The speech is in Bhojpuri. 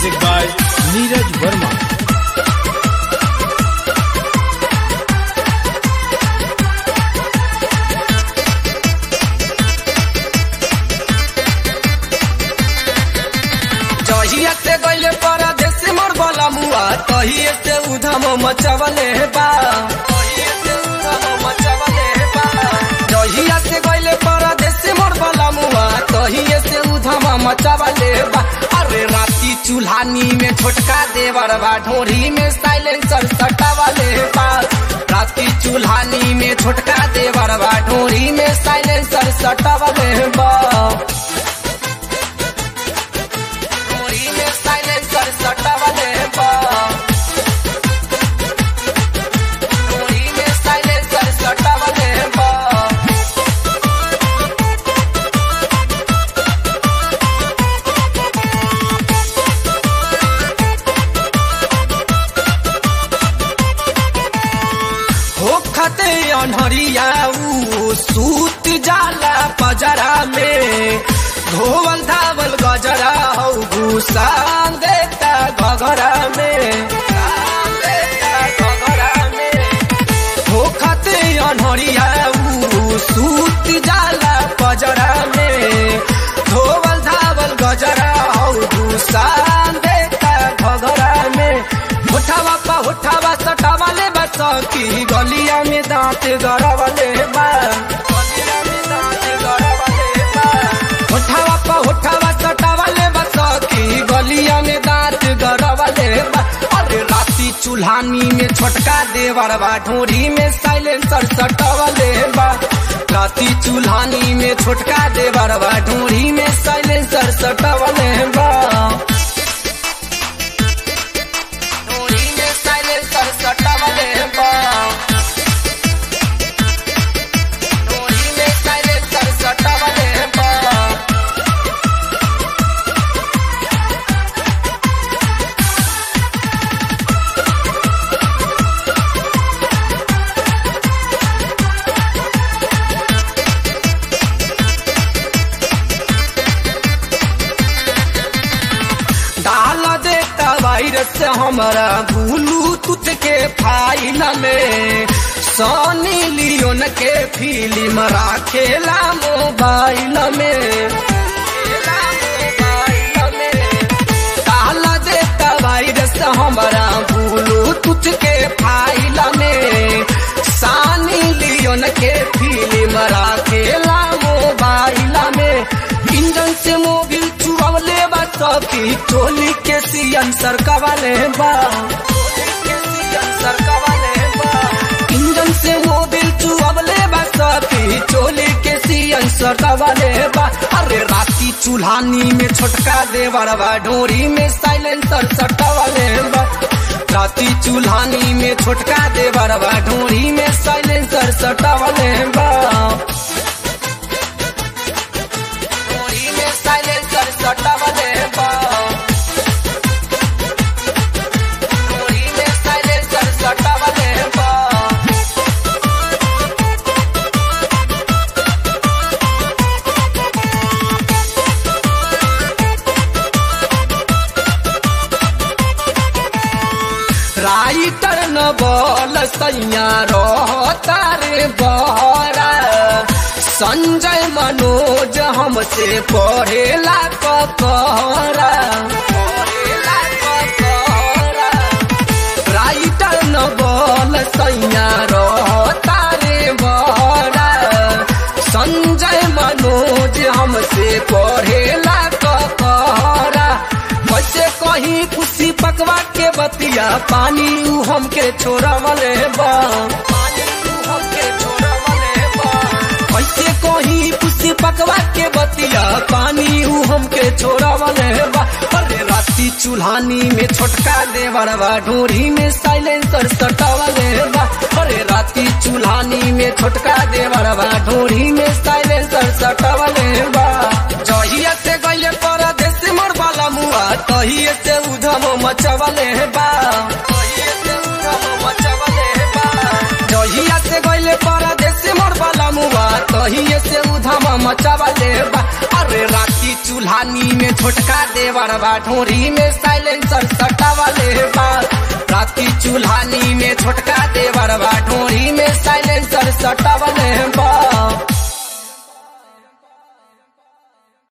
Music by Neeraj Verma. जहिया से गइले परदेश मोर बला मुआ तहिए से उधम मचवले बा तहिए से उधम मचवले बा जहिया से गइले परदेश मोर बला मुआ तहिए से उधम मचवले बा अरे राती चूल्हानी में छोटका देवर बा ढोरी में साइलेंसर सटावले बा राती चूल्हानी में छोटका देवर बा ढोरी में साइलेंसर सटावले बा ढोरी में साइलेंसर सटावले बा ढोरी में साइलेंसर सटावले बा हो खते अनहरिया ऊ सूत जाला पजरा में धोवल धावल गजरा हौ घुसान देता घगरा में देता घगरा में हो खते अनहरिया ऊ सूत जाला पजरा में धोवल धावल गजरा हौ घुसान देता घगरा में उठावा पा उठावा सटावा ले बस की गलिया में दांत गड़ावा ले बा गलिया में दांत गड़ावा ले बा उठावा पा उठावा सटावा ले बस की गलिया में दांत गड़ावा ले बा अरे राती चूल्हानी में छोटका देवर बा ढोरी में साइलेंसर सटावा ले बा राती चूल्हानी में छोटका देवर बा ढोरी में साइलेंसर सटावा ले बा ढोरी में साइलेंसर सटावले बा ढोरी में साइलेंसर सटावले बा डाल देता वायरस हमारा ब्लूटूथ के फाइल में सोनी लियोन के फिल्म राखेला मोबाइल में खेला मोबाइल में डाल देता वायरस हमारा ब्लूटूथ के फाइल में सानी लियोन के फिल्म राखेला मोबाइल में इंजन से मोबिल चुरावले बा सखी टोली के सियन सरकावले बा इंजन से मोबिल चुरावले बा सखी टोली के सियन सरकावले बा अरे राती चूल्हानी में छोटका देवर बा ढोरी में साइलेंसर सटावले बा राती चूल्हानी में छोटका देवर बा ढोरी में साइलेंसर सटावले बा ढोरी में साइलेंसर सटावले बा ढोरी में साइलेंसर सटावले बा राइटर न बोल सैया रहता रे बहरा संजय मनोज हमसे पढ़ेला ककहरा पढ़ेला ककहरा राइटर न बोल सैया रहता रे बहरा संजय मनोज हमसे पढ़ेला ककहरा कैसे कहीं खुशी पकवा के बतिया पानी ऊ हमके छोड़वले बा पानी ऊ हमके छोड़वले बा कैसे कहीं खुशी पकवा के बतिया पानी ऊ हमके छोड़वले बा अरे राती चूल्हानी में छोटका देवर बा ढोरी में साइलेंसर सटावले बा अरे राती चूल्हानी में छोटका देवर बा ढोरी में साइलेंसर सटावले बा जहिया से गइले परदेश मोर बाला मुआ तहिए से उधम मचवले बा तहिए से उधम मचवले बा जहिया से गइले परदेश मोर बाला मुआ तहिए से उधम मचवले बा अरे राती चूल्हा चूल्हानी में छोटका देवर बा ढोरी में साइलेंसर सटावले बा राती चूल्हानी में छोटका देवर बा ढोरी में साइलेंसर सटावले बा